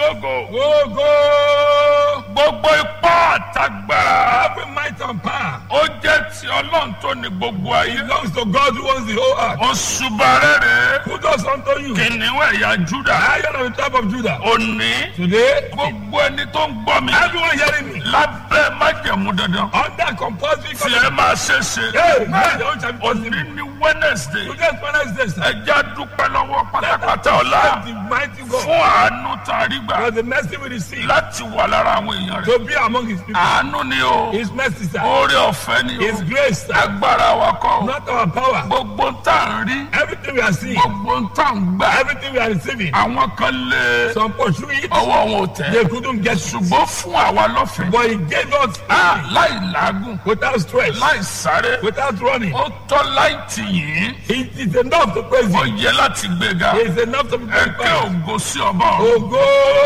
ògo Go, go. gbogbo ipá àtagbára Every might and power ó jẹ́ ti ọlọ́run tó ní gbogbo ayé belongs to God who owns the whole earth. oṣù bàrẹ́rẹ́ Who does unto you? kìnìún ẹ̀yà júdà Lion of the tribe of Judah. òní Today, gbogbo ẹni tó ń gbọ́ mi everyone hearing me lábẹ́ májẹ̀mú dandan under compulsory tí ẹ máa ṣe ṣe Hey, man, the whole shall be òní possible. ní wednesday Today's Wednesday, sir. ẹja dúpẹ́ lọ́wọ́ pátápátá ọ̀la Thank the mighty God fún àánú tá a rí gbà for the mercy we receive láti wà lára àwọn èèyàn rẹ̀ to be among his people. àánú ni o His mercy, sir. oore ọ̀fẹ́ ni His o grace, sir. agbára wa kọ́ o Not our power. gbogbo ń tà ń rí Everything we are seeing, gbogbo ń tà ń gbà everything we are receiving, àwọn kan lé some pursue it, ọwọ́ wọn ò they tẹ̀ couldn't get through. ṣùgbọ́n fún àwa lọ́fẹ̀ẹ́ But he gave us Ah, freely, láì làágùn without stress, láì sáré without running. ó tọ́ láì tì yín It is enough to praise ó him. yẹ láti gbéga It is enough to be ẹ̀kẹ́ glorified. ògo sí ọba ọ̀run Ogo!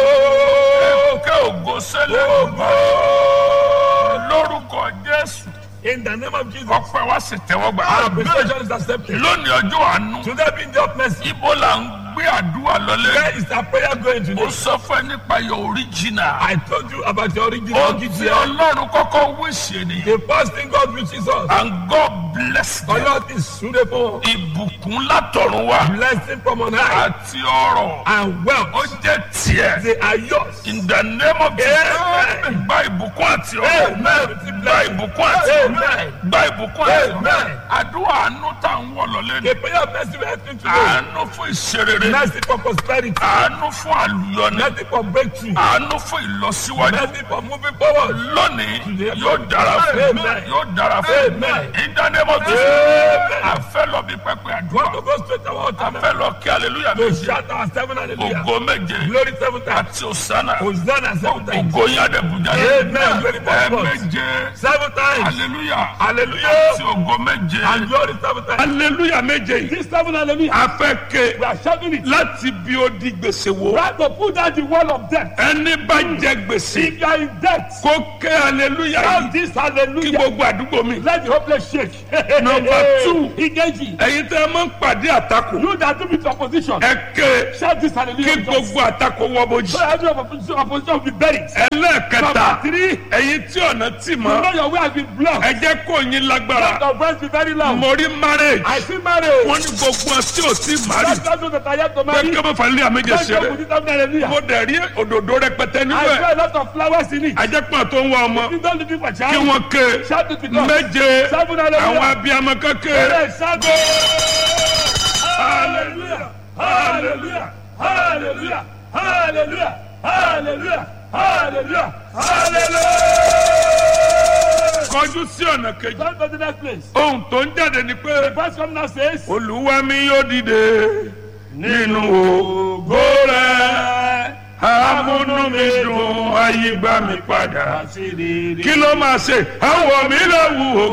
ẹ̀kẹ́ ògo sẹ́lẹ̀ ọba lórúkọ jésù In the name of Jesus, ọpẹ́ wa sì tẹ́wọ́ gbà our appreciation is accepted. lónìí ọjọ́ àánú Today being the of mercy, ibo là ń gbé àdúrà lọlé where is our prayer going ó today? sọ fún ẹ nípa your original I told you about your ó original ti GTL. ọlọ́run kọ́kọ́ wíṣẹ́ ni The first thing God wishes us, and God bless them God is suitable, ìbùkún látọ̀run wá blessing from on high, àti ọrọ̀ and ó wealth. jẹ́ tiẹ̀ They are yours. in the name of Jesus Amen. gba ìbùkún àti ọrọ̀ Amen. gba ìbùkún àti ọrọ̀ Amen. gba ìbùkún àti ọrọ̀ Amen. àdúrà àánú tá à ń wọ̀ lọ́lé ni The prayer of mercy we are asking today, àánú fún ìṣerere mercy for prosperity, àánú fún àlùyọni mercy for breakthrough, àánú fún ìlọsíwájú mercy for moving forward. lónìí yóò dára fún Amen. yóò dára fún Amen. ìdánimọ̀ tó Amen. a fẹ́ lọ bí pẹpẹ àdúrà Want to go straight to our a altar now? fẹ́ lọ kí aleluya To méje shout our seven hallelujah. ògo méje Glory seven times. àti òsánà Hosanna seven times. ògo yín àdẹ̀bùjà Amen. Glory to ẹ God. méje Seven times. aleluya Hallelujah. àti ògo méje And glory seven times. aleluya méje yìí This seven hallelujah. a fẹ́ ké We are shouting it. láti bí ó di gbèsè wo Right to put down the wall of death. ẹni bá jẹ gbèsè If you are in debt, kó ké aleluya shout yìí this kí hallelujah. gbogbo àdúgbò mi. Let the hopeless shake. Number two. Engage. ẹ̀yin tẹ́ ẹ máa ń pàdé àtakò You that do with opposition. ẹ ké Shout this kí hallelujah. with us. gbogbo àtakò wọ́ bójì. So every opposition, opposition will be buried. ẹlẹ́ẹ̀kẹta Number three. ẹ̀yin tí ọ̀nà tì You mọ́ know your way has been blocked. ẹ jẹ́ kó yín Let lágbára your voice be very loud. mo rí marriage I see marriage. wọ́n ní gbogbo ọ̀ tí ò tí mari Let those that are yet to pé marry. kí ọmọ fàlẹ́ àméjẹ Let them ṣeré put it down hallelujah. mo dẹ̀ rí òdòdó rẹpẹtẹ nínú I ẹ̀ saw a lot of flowers in it. ajẹ́pọ̀ tó ń wá ọmọ You don't looking for kí child. wọ́n ké Shout it with us. méje Seven hallelujah. àwọn abiyamọ kékeré Yes, shout Hallelujah. Hallelujah. Hallelujah. Hallelujah. Hallelujah. Hallelujah. Hallelujah. kọjú sí ọ̀nà kejì Come to the next place. ohun tó ń jáde ni pé Verse come now says. olúwa mi yóò dìde nínú ògo rẹ̀ amúnú mi dùn ayé gbà mí padà kí ló máa ṣe àwọ̀ mi lè wù ó